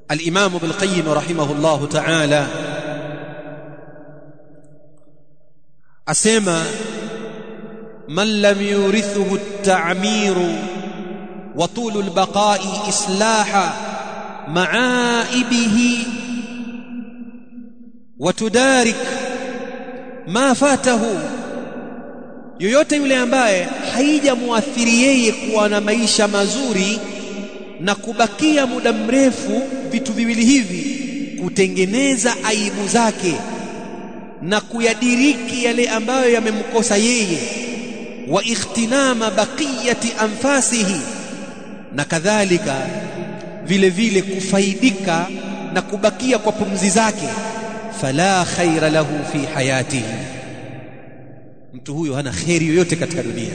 الإمام ابن القيم رحمه الله تعالى أسمى من لم يورثه التعمير وطول البقاء إصلاح معائبه وتدارك ما فاته yoyote yule ambaye haijamuathiri yeye kuwa na maisha mazuri na kubakia muda mrefu vitu viwili hivi kutengeneza aibu zake na kuyadiriki yale ambayo yamemkosa yeye wa ikhtinama baqiyati anfasihi na kadhalika vile vile kufaidika na kubakia kwa pumzi zake fala khaira lahu fi hayatihi mtu huyo hana kheri yoyote katika dunia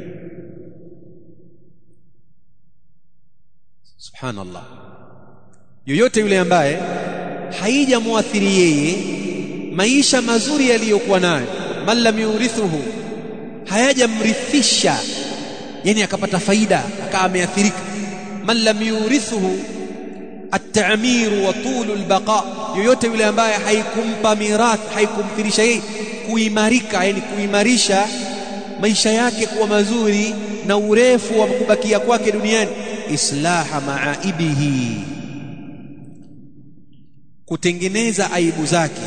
subhanallah yoyote yule ambaye haijamuathiri yeye maisha mazuri yaliyokuwa nayo man lam yurithuhu hayajamrithisha yani akapata faida akawa ameathirika man lam yurithuhu at-ta'mir wa tulu al-baqa yoyote yule ambaye haikumpa mirath haikumthirisha yeye kuimarika yani kuimarisha maisha yake kuwa mazuri na urefu wa kubakia kwake duniani islaha maaibihi kutengeneza aibu zake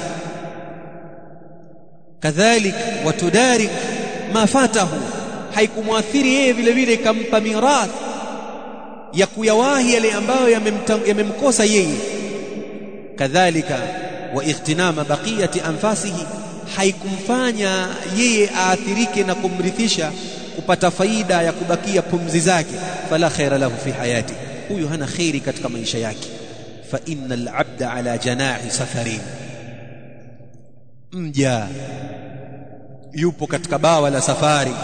kadhalik watudarik ma fatahu haikumwathiri yeye vile vile ikampa mirath ya kuyawahi yale ambayo yamemkosa yeye kadhalika wa ightinama baqiyati anfasihi haikumfanya yeye aathirike na kumrithisha kupata faida ya kubakia pumzi zake fala khaira lahu fi hayati huyu hana khairi katika maisha yake fa innal abda ala janahi safarin mja yupo katika bawa la safari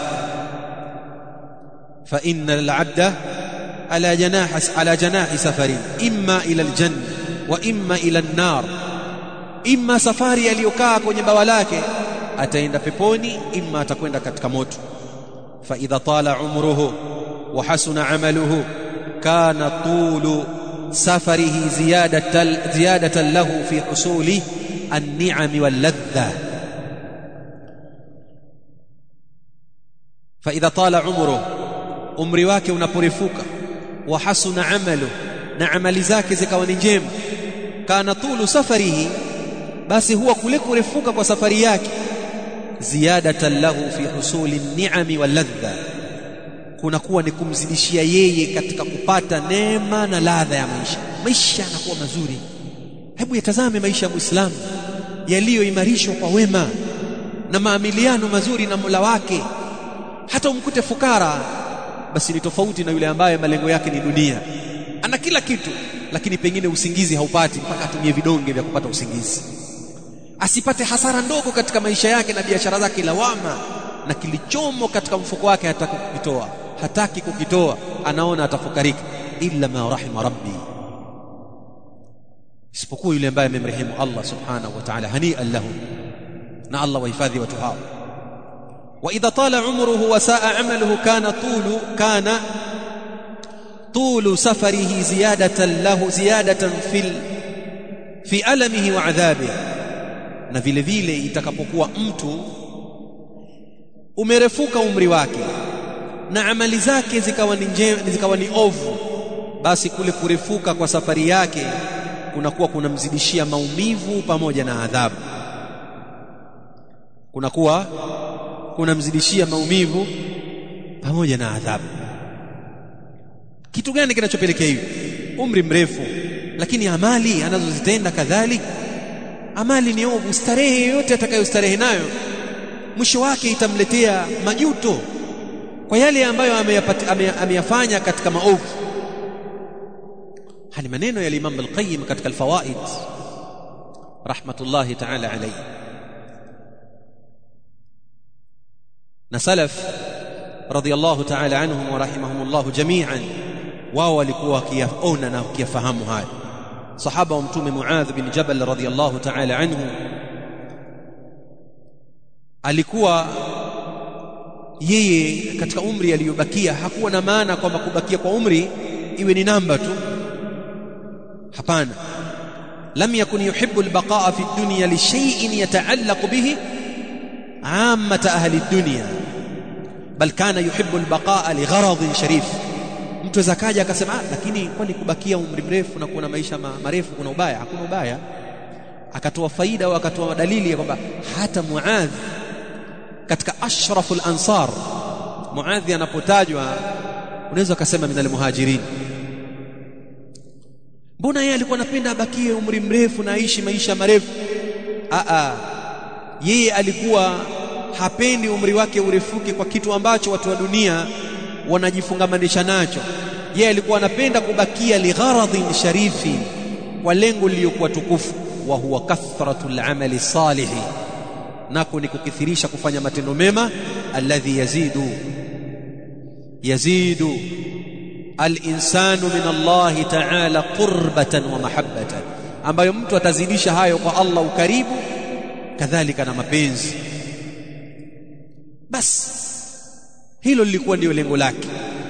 fa innal abda ala janahi ala janahi safarin imma ila aljanna wa imma ila an-nar imma safari aliyokaa kwenye bawa lake ataenda peponi imma atakwenda katika moto fa idha tala umruhu wa hasuna amaluhu kana tulu safarihi ziyadatan ziyadatan lahu fi husuli an-ni'am wal-ladha fa idha tala umruhu umri wake unaporefuka wa hasuna amalu na amali zake zikawa ni njema kana tulu safarihi basi huwa kule kurefuka kwa safari yake ziyadatan lahu fi husuli ni'ami wal ladha kunakuwa ni kumzidishia yeye katika kupata neema na ladha ya maisha maisha yanakuwa mazuri hebu yatazame maisha ya muislamu yaliyoimarishwa kwa wema na maamiliano mazuri na Mola wake hata umkute fukara basi ni tofauti na yule ambaye malengo yake ni dunia ana kila kitu lakini pengine usingizi haupati mpaka atumie vidonge vya kupata usingizi asipate hasara ndogo katika maisha yake na biashara zake lawama na kilichomo katika mfuko wake hataki kukitoa hataki kukitoa anaona atafukarika illa ma rahima rabbi isipokuwa yule ambaye amemrehemu Allah subhanahu wa ta'ala hani'an lahu na Allah wahifadhi watu hao wa idha tala umruhu wa saa amaluhu kana tulu kana طول سفره زيادة له زيادة في في ألمه وعذابه na vile vile itakapokuwa mtu umerefuka umri wake na amali zake zikawa ni njema zikawa ni ovu basi kule kurefuka kwa safari yake kunakuwa kunamzidishia maumivu pamoja na adhabu kunakuwa kunamzidishia maumivu pamoja na adhabu kitu gani kinachopelekea hivi umri mrefu lakini amali anazozitenda kadhalika amali ni ovu starehe yoyote atakayostarehe nayo mwisho wake itamletea majuto kwa yale ambayo ameyafanya katika maovu hali maneno ya Imam al-Qayyim katika al-Fawaid rahmatullahi ta'ala alayhi na salaf radiyallahu ta'ala anhum wa rahimahumullah jami'an wao walikuwa wakiyaona na wakiyafahamu haya sahaba wa mtume Muadh bin Jabal radhiyallahu ta'ala anhu alikuwa yeye katika umri aliyobakia hakuwa na maana kwamba kubakia kwa umri iwe ni namba tu hapana lam yakun yuhibbu albaqa'a fi dunya li shay'in yata'allaqu bihi 'ammata ahli ad-dunya bal kana yuhibbu albaqa'a li gharadin sharif mtu aweza kaja akasema ah, lakini kwani kubakia umri mrefu na kuwa na maisha ma, marefu kuna ubaya hakuna ubaya akatoa faida au akatoa dalili ya kwamba hata Muadh katika ashraful ansar Muadh anapotajwa unaweza ukasema minal muhajirin mbona yeye alikuwa anapenda abakie umri mrefu na aishi maisha marefu a a yeye alikuwa hapendi umri wake urefuke kwa kitu ambacho watu wa dunia wanajifungamanisha nacho yeye alikuwa anapenda kubakia ligharadhin sharifi kwa lengo lililokuwa tukufu wa huwa kathratul amali salihi nako ni kukithirisha kufanya matendo mema alladhi yazidu yazidu alinsanu min Allah ta'ala qurbatan wa mahabbatan ambayo mtu atazidisha hayo kwa Allah ukaribu kadhalika na mapenzi basi hilo lilikuwa ndio lengo lake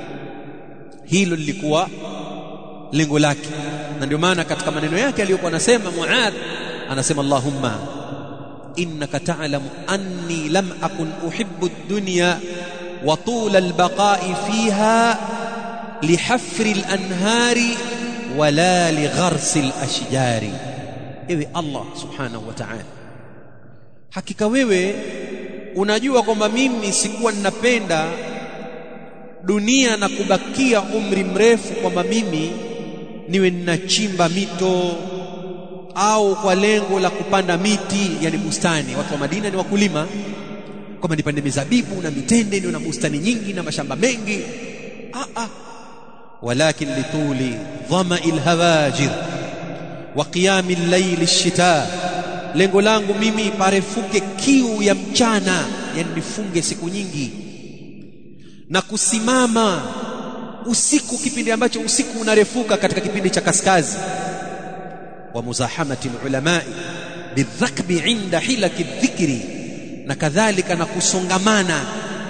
hilo lilikuwa lengo lake na ndio maana katika maneno yake aliyokuwa anasema Muadh anasema Allahumma innaka ta'lamu anni lam akun uhibbu ad-dunya wa tula al-baqa'i fiha lihafri al-anhari wala ligharsi al-ashjari ewe Allah subhanahu wa ta'ala hakika wewe unajua kwamba mimi sikuwa ninapenda dunia na kubakia umri mrefu kwamba mimi niwe ninachimba mito au kwa lengo la kupanda miti yani bustani watu wa Madina ni wakulima kwamba nipande mizabibu na mitende niwe na bustani nyingi na mashamba mengi ah ah walakin lituli dhama'il hawajir wa qiyamil layli ash-shita lengo langu mimi parefuke kiu ya mchana yani nifunge siku nyingi na kusimama usiku kipindi ambacho usiku unarefuka katika kipindi cha kaskazi wa muzahamati ulamai bidhakbi inda hilaki dhikri na kadhalika na kusongamana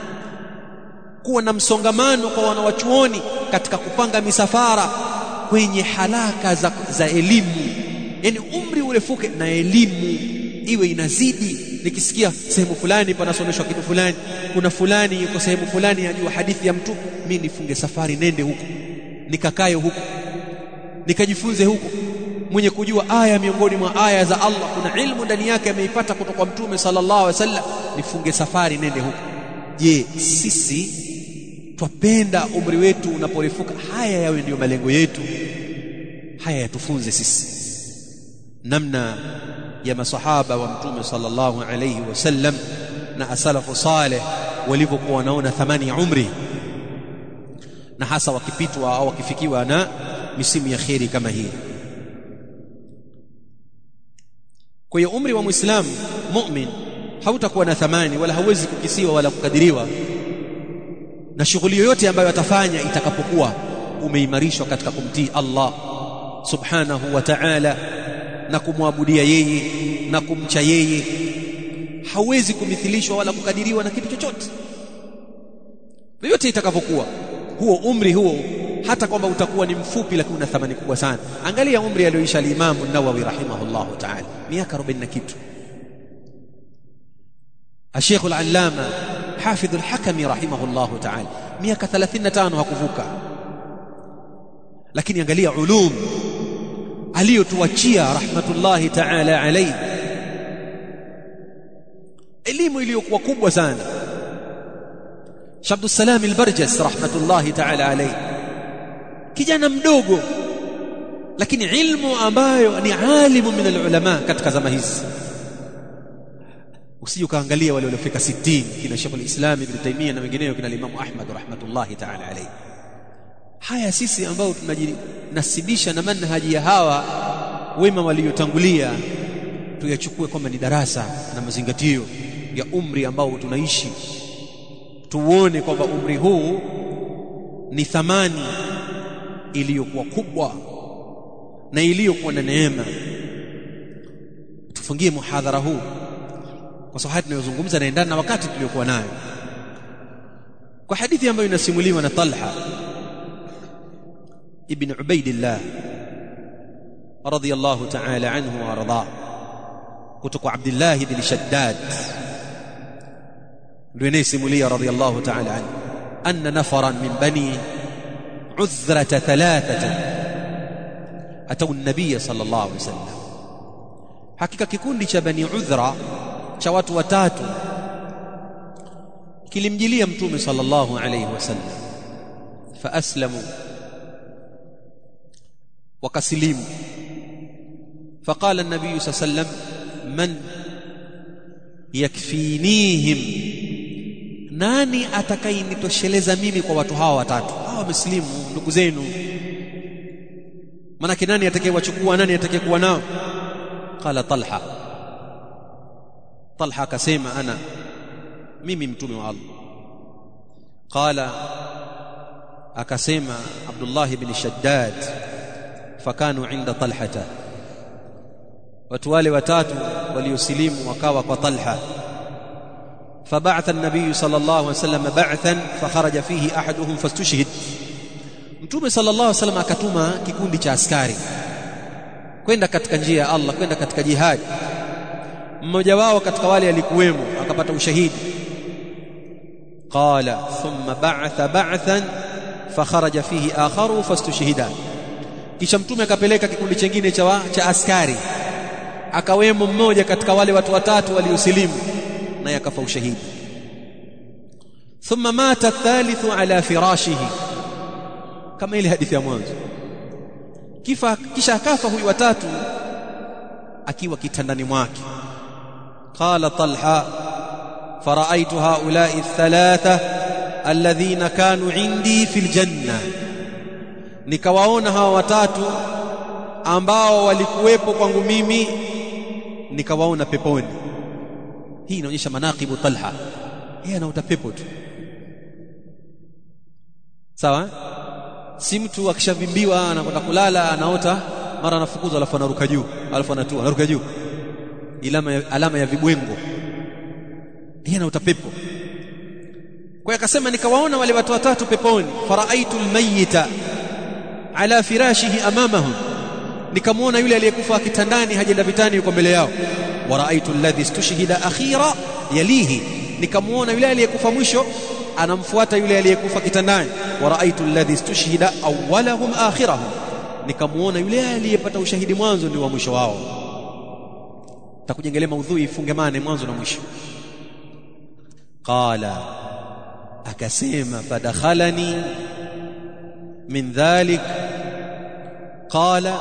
kuwa na msongamano kwa wanawachuoni katika kupanga misafara kwenye halaka za, za elimu yani umri urefuke na elimu iwe inazidi nikisikia sehemu fulani panasomeshwa kitu fulani kuna fulani yuko sehemu fulani ajua hadithi ya mtu mimi nifunge safari nende huko nikakae huko nikajifunze huko mwenye kujua aya miongoni mwa aya za Allah kuna ilmu ndani yake ameipata kutoka kwa mtume sallallahu alaihi wasallam nifunge safari nende huko je sisi twapenda umri wetu unaporefuka haya yawe ndiyo malengo yetu haya yatufunze sisi namna ya masahaba wa mtume sallallahu alayhi wasallam na asalafu saleh walivyokuwa wanaona thamani ya umri na hasa wakipitwa au wakifikiwa na misimu ya kheri kama hii kwa hiyo umri wa muislamu mu'min hautakuwa na thamani wala hauwezi kukisiwa wala kukadiriwa na shughuli yoyote ambayo atafanya itakapokuwa umeimarishwa katika kumtii Allah subhanahu wa ta'ala na kumwabudia yeye na kumcha yeye hauwezi kumithilishwa wala kukadiriwa na kitu chochote yoyote itakavyokuwa huo umri huo hata kwamba utakuwa ni mfupi lakini una thamani kubwa sana angalia umri alioisha al-Imam an-Nawawi rahimahullahu ta'ala miaka 40 na kitu الشيخ العلامة حافظ الحكم رحمه الله تعالى miaka 35 hakuvuka lakini angalia ulum aliyotuachia rahmatullahi ta'ala alayhi elimu iliyokuwa kubwa sana Shabdus Salam al-Barjas rahmatullahi ta'ala alayhi kijana mdogo lakini ilmu ambayo ni alimu min alulama katika zama hizi usije ukaangalia wale waliofika 60 kina Sheikh al-Islam Ibn Taymiyyah na wengineo kina Imam Ahmad rahmatullahi ta'ala alayhi haya sisi ambao tunajinasibisha na manhaji ya hawa wema waliotangulia tuyachukue kwamba ni darasa na mazingatio ya umri ambao tunaishi tuone kwamba umri huu ni thamani iliyokuwa kubwa na iliyokuwa na neema tufungie muhadhara huu kwa sababu haya tunayozungumza naendana na wakati tuliokuwa nayo kwa hadithi ambayo inasimuliwa na Talha ibn Ubaidillah radiyallahu ta'ala anhu wa arda kutoka Abdullah ibn Shaddad ndio inayesimulia radiyallahu ta'ala anhu anna nafaran min bani عذرة ثلاثة أتوا النبي صلى الله عليه وسلم hakika kikundi cha bani udhra cha watu watatu kilimjilia mtume sallallahu alayhi wasallam faaslamu wakasilimu faqala an-nabiy sallam man yakfinihim nani atakayenitosheleza mimi kwa watu hawa watatu hawa wamesilimu ndugu zenu maana nani atakayewachukua nani atakayekuwa nao qala talha talha akasema ana mimi mtume wa Allah qala akasema Abdullah ibn Shaddad fakanu inda talhata watu wale watatu waliosilimu wakawa kwa talha فبعث النبي صلى الله عليه وسلم بعثا فخرج فيه احدهم فاستشهد mtume sallallahu alaihi wasallam akatuma kikundi cha askari kwenda katika njia ya Allah kwenda katika jihad mmoja wao katika wale alikuwemo akapata ushahidi qala thumma ba'atha ba'than fakharaja fihi akharu fastushhida kisha mtume akapeleka kikundi chingine cha cha askari akawemo mmoja katika wale watu watatu waliosilimu naye akafa ushahidi thumma mata athalithu ala firashihi kama ile hadithi ya mwanzo kifa kisha akafa huyu watatu akiwa kitandani mwake qala talha faraitu haula'i athalatha alladhina kanu indi fil janna nikawaona hawa watatu ambao walikuwepo kwangu mimi nikawaona peponi hii inaonyesha manaqibu talha yeye anaota pepo tu sawa si mtu akishavimbiwa anakwenda kulala anaota mara anafukuzwa alafu anaruka juu alafu anatua anaruka juu alama ya, alama ya vibwengo yeye anaota pepo kwa akasema nikawaona wale watu watatu peponi faraaitu almayyita ala firashihi amamahum nikamwona yule aliyekufa kitandani hajenda vitani yuko mbele yao waraaitu alladhi istushhida akhira yalihi nikamwona yule aliyekufa mwisho anamfuata yule aliyekufa kitandani waraaitu alladhi istushhida awwalahum akhirahum nikamwona yule aliyepata ushahidi mwanzo ndio wa mwisho wao takujengelea maudhui ifungemane mwanzo na mwisho qala akasema fadakhalani min dhalik qala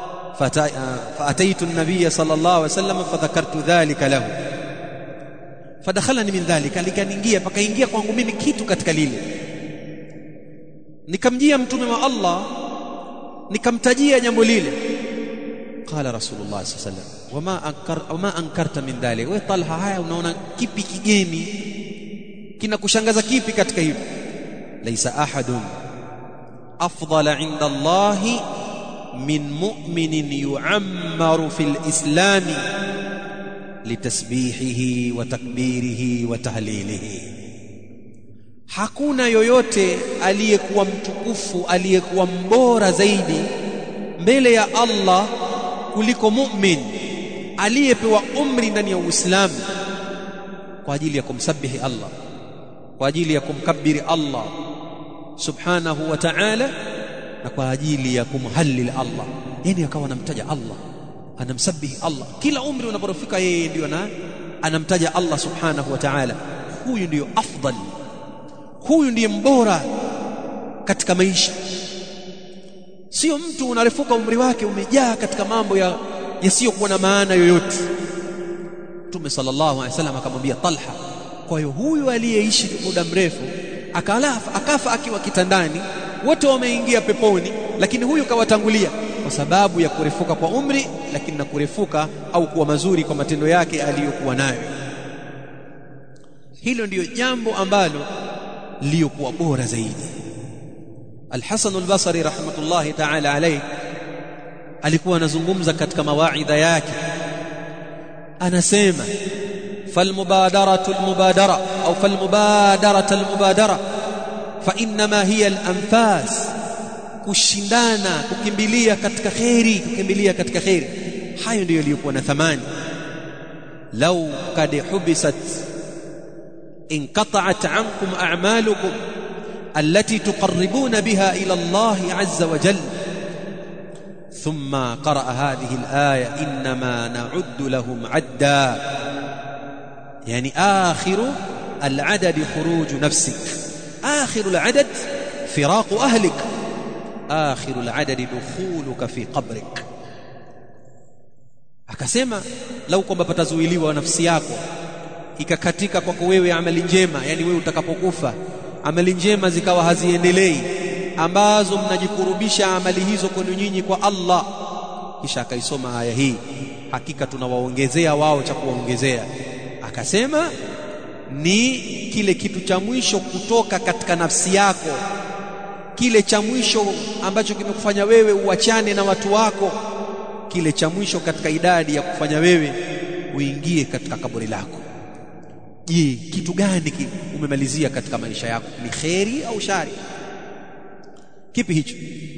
فأتيت النبي صلى الله عليه وسلم فذكرت ذلك له فدخلني من ذلك likaniingia pakaingia kwangu mimi kitu katika lile nikamjia mtume wa Allah nikamtajia jambo lile qala rasulullah sallallahu alaihi wasallam wama ankar wama ankarta min dhalik wewe talha haya unaona kipi kigeni kinakushangaza kipi katika hilo laisa ahadun afdala inda allahi من مؤمن يعمر في الإسلام لتسبيحه وتكبيره وتهليله hakuna yoyote aliyekuwa mtukufu aliyekuwa mbora zaidi mbele ya Allah kuliko mu'min aliyepewa umri ndani ya Uislamu kwa ajili ya kumsabihi Allah kwa ajili ya kumkabiri Allah subhanahu wa ta'ala na kwa ajili ya kumhalil Allah yani akawa anamtaja Allah anamsabihi Allah kila umri unaporofika yeye ndio na anamtaja Allah subhanahu wa ta'ala huyu ndiyo afdal huyu ndiye mbora katika maisha sio mtu unarefuka umri wake umejaa katika mambo ya yasiyokuwa na maana yoyote Mtume sallallahu alaihi wasallam akamwambia Talha kwa hiyo huyu aliyeishi muda mrefu akalafa akafa akiwa kitandani wote wameingia peponi lakini huyu kawatangulia kwa sababu ya kurefuka kwa umri lakini na kurefuka au kuwa mazuri kwa matendo yake aliyokuwa nayo hilo ndiyo jambo ambalo liokuwa bora zaidi Al-Hasan al-Basri rahmatullahi ta'ala alayhi alikuwa anazungumza katika mawaidha yake anasema falmubadaratu almubadara au falmubadaratu almubadara فانما هي الانفاس kushindana kukimbilia katika kheri kukimbilia katika kheri hayo ndiyo yaliyokuwa na thamani lau kad hubisat انقطعت عنكم اعمالكم التي تقربون بها الى الله عز وجل ثم قرأ هذه الآية إنما نعد لهم عدا يعني آخر العدد خروج نفسك آخر العدد فراق أهلك آخر العدد دخولك في قبرك akasema lau kwamba patazuiliwa nafsi yako ikakatika kwako wewe amali njema yani wewe utakapokufa amali njema zikawa haziendelei ambazo mnajikurubisha amali hizo kwenu nyinyi kwa Allah kisha akaisoma aya hii hakika tunawaongezea wao cha kuwaongezea akasema ni kile kitu cha mwisho kutoka katika nafsi yako kile cha mwisho ambacho kimekufanya wewe uachane na watu wako kile cha mwisho katika idadi ya kufanya wewe uingie katika kaburi lako je kitu gani umemalizia katika maisha yako ni kheri au shari kipi hicho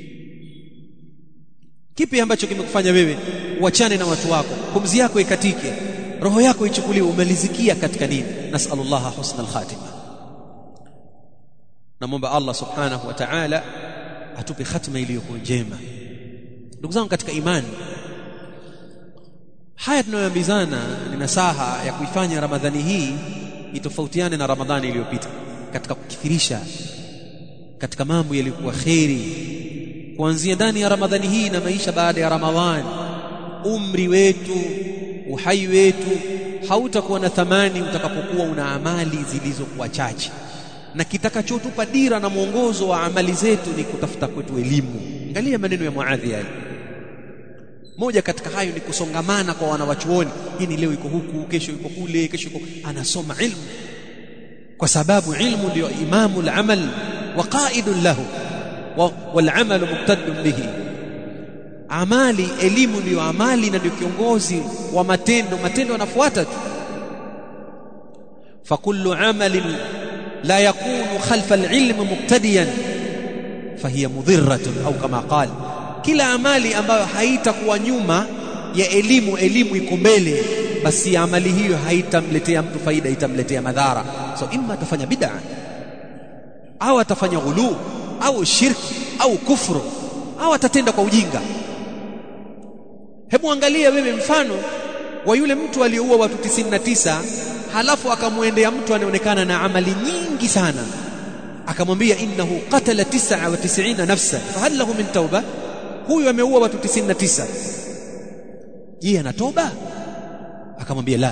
kipi ambacho kimekufanya wewe uachane na watu wako pumzi yako ikatike roho yako ichukuliwe umalizikia katika nini nasallallahu husna alkhatima namwomba Allah subhanahu wa ta'ala atupe khatima iliyokuwa njema ndugu zangu katika imani haya tunayoambizana ni nasaha ya kuifanya ramadhani hii itofautiane na ramadhani iliyopita katika kukithirisha katika mambo yaliyokuwa kheri kuanzia ndani ya ramadhani hii na maisha baada ya ramadhani umri wetu uhai wetu hautakuwa na thamani utakapokuwa una amali zilizokuwa chache na kitakachotupa dira na mwongozo wa amali zetu ni kutafuta kwetu elimu angalia maneno ya muadhi yale moja katika hayo ni kusongamana kwa wanawachuoni hii ni leo iko huku kesho iko kule kesho iko anasoma ilmu kwa sababu ilmu ndio imamu al-amal wa qaidun lahu wal amalu muqtaddun bihi amali elimu ndiyo amali na ndio kiongozi wa matendo matendo yanafuata tu fakullu amalin la yakunu khalfa al-ilm muqtadiyan fahiya mudhirratun au kama qala kila amali ambayo haitakuwa nyuma ya elimu elimu iko mbele basi amali hiyo haitamletea mtu faida itamletea madhara so imma atafanya bid'a au atafanya ghulu au shirki au kufru au atatenda kwa ujinga hebu angalia wewe mfano wa yule mtu aliyeua watu 99 halafu akamwendea mtu anaonekana na amali nyingi sana akamwambia innahu qatala 99 nafsa fahal lahu min tauba huyu ameua watu 99 je ana toba akamwambia la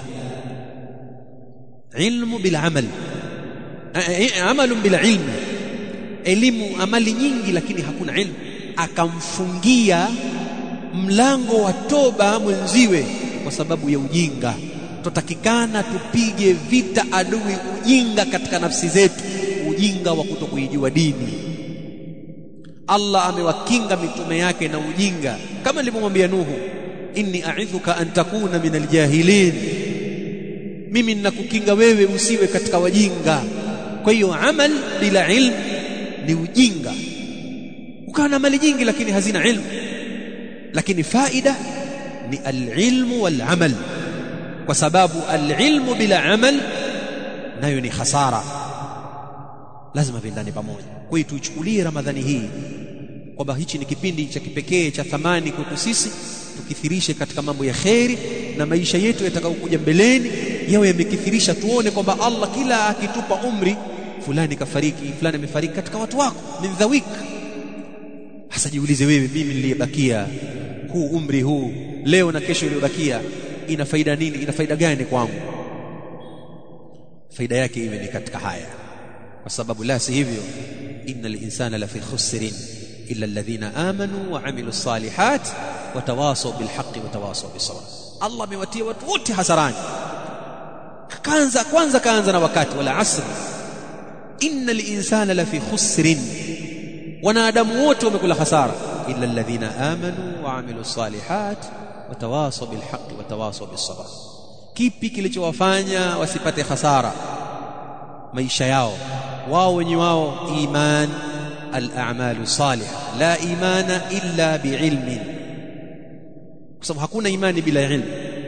ilmu bila amal amalu bila ilmu elimu amali nyingi lakini hakuna ilmu akamfungia mlango wa toba mwenziwe kwa sababu ya ujinga tutakikana tupige vita adui ujinga katika nafsi zetu ujinga wa kutokuijua dini Allah amewakinga mitume yake na ujinga kama nilivyomwambia Nuhu inni a'idhuka an takuna min aljahilin mimi ninakukinga wewe usiwe katika wajinga kwa hiyo amal bila ilm ni ujinga ukawa na mali nyingi lakini hazina ilmu lakini faida ni alilmu walamal kwa sababu alilmu bila amal nayo ni hasara lazima viendane pamoja kwa hiyo tuichukulie ramadhani hii kwamba hichi ni kipindi cha kipekee cha thamani kwetu sisi tukithirishe katika mambo ya kheri na maisha yetu yatakayokuja mbeleni yawe yamekithirisha tuone kwamba Allah kila akitupa umri fulani kafariki fulani amefariki katika watu wako min dhawik hasa jiulize wewe mimi niliyebakia huu umri huu leo na kesho iliyobakia ina faida nini ina faida gani kwangu faida yake iwe ni katika haya kwa sababu la si hivyo innal insana lafi khusrin illa alladhina amanu wa amilu salihat wa tawasaw bil haqqi wa tawasaw bis sabr Allah amewatia watu wote hasarani kwanza kwanza kaanza na wakati wala asr innal insana lafi khusrin wanadamu wote wamekula hasara illa alladhina amanu wa amilu salihat wa tawasaw bil haqqi wa tawasaw bis sabr kipi kilichowafanya wasipate hasara maisha yao wao wenye wao iman al-a'malu salihah la imana illa biilmin kwa sababu hakuna imani bila ilmu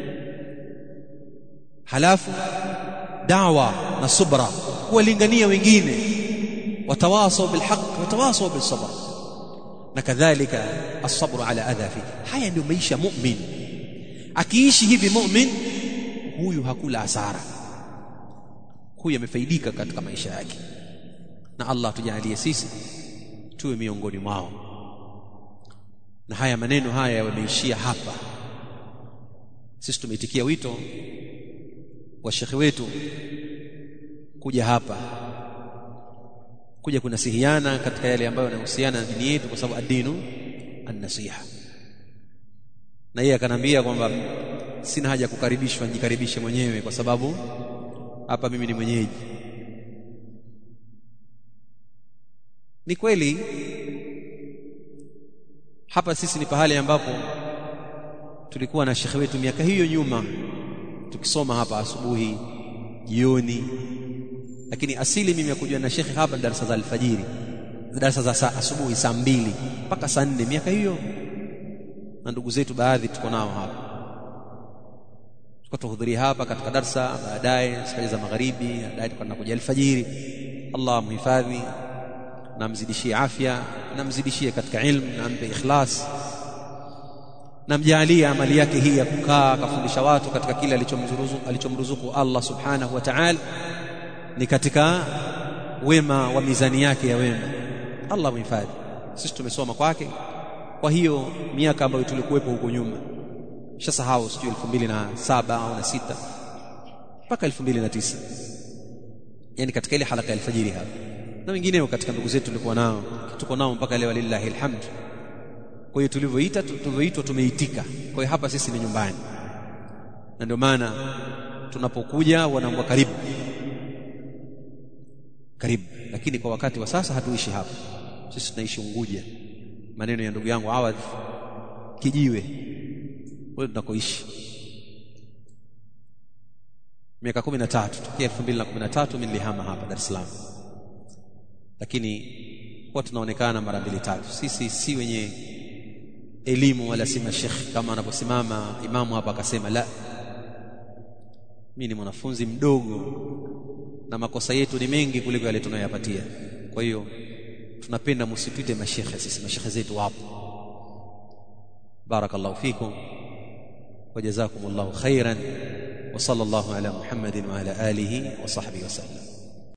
halafu da'wa na subra kuwalingania wengine watawasau bilhaq watawasau bisabr na kadhalika as-sabru ala adha fi haya ndio maisha mu'min akiishi hivi mu'min huyu hakula hasara huyu amefaidika katika maisha yake na Allah tujalie sisi tuwe miongoni mwao na haya maneno haya yameishia hapa sisi tumeitikia wito wa shekhi wetu kuja hapa kuja kunasihiana katika yale ambayo yanahusiana na dini yetu kwa sababu adinu an-nasiha na yeye akanambia kwamba sina haja kukaribishwa nijikaribishe mwenyewe kwa sababu hapa mimi ni mwenyeji ni kweli hapa sisi ni pahali ambapo tulikuwa na shekhe wetu miaka hiyo nyuma tukisoma hapa asubuhi jioni lakini asili mimi ya kujua na shekhe hapa darasa za alfajiri darasa za saa asubuhi saa mbili mpaka saa nne miaka hiyo na ndugu zetu baadhi tuko nao hapa tuko tuhudhuria hapa katika darsa baadaye safari za magharibi baadaye tukaenda kuja alfajiri Allah muhifadhi na mzidishie afya na mzidishie katika ilmu na ampe ikhlas na mjalie amali yake hii ya kukaa akafundisha watu katika kile alichomruzuku alichomruzuku Allah subhanahu wa ta'ala ni katika wema wa mizani yake ya wema Allah muhifadhi sisi tumesoma kwake kwa hiyo miaka ambayo tulikuwepo huko nyuma shasahau sijui 2007 au na sita mpaka 2009 yani katika ile halaka ya alfajiri hapa na wengineo katika ndugu zetu tulikuwa nao tuko nao mpaka leo lillahi alhamd kwa hiyo tulivyoita tulivyoitwa tumeitika kwa hiyo hapa sisi ni nyumbani na ndio maana tunapokuja wanaambia karibu karibu lakini kwa wakati wa sasa hatuishi hapa sisi tunaishi Unguja maneno ya ndugu yangu Awadh kijiwe wewe tunakoishi miaka 13 tokea 2013 mimi nilihama hapa Dar es Salaam lakini kwa tunaonekana mara mbili tatu sisi si wenye elimu wala si mashekh kama anaposimama imamu hapa akasema la mimi ni mwanafunzi mdogo na makosa yetu ni mengi kuliko yale tunayoyapatia kwa hiyo tunapenda msituite mashekhe sisi mashekhe zetu wapo barakallahu fikum وجزاكم الله خيرا وصلى الله على محمد وعلى اله وصحبه وسلم